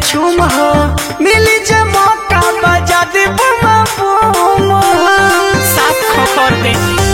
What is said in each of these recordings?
छुम हो मिली जे मौका बजा दे बुमा बुम साफ खबर दे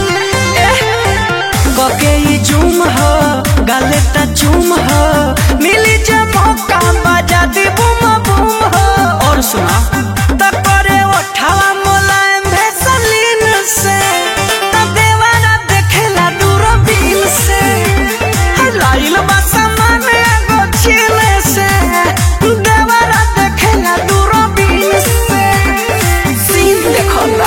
कके ई जुम हो गाले ता चुम हो मिली जे मौका बजा दे बुमा बुम हो और सुना त करे ओठावा मोलायम भेसलीन से त देवारा देखेला दूरबीन से लाइल बा सामान एगो छीले से देवारा देखेला दूरबीन से सीन देखला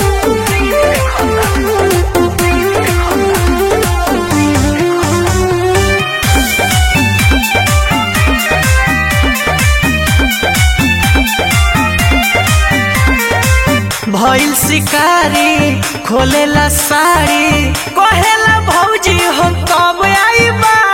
भइल शिकारी खोलेला साड़ी कहेला भौजी हम कब आई बा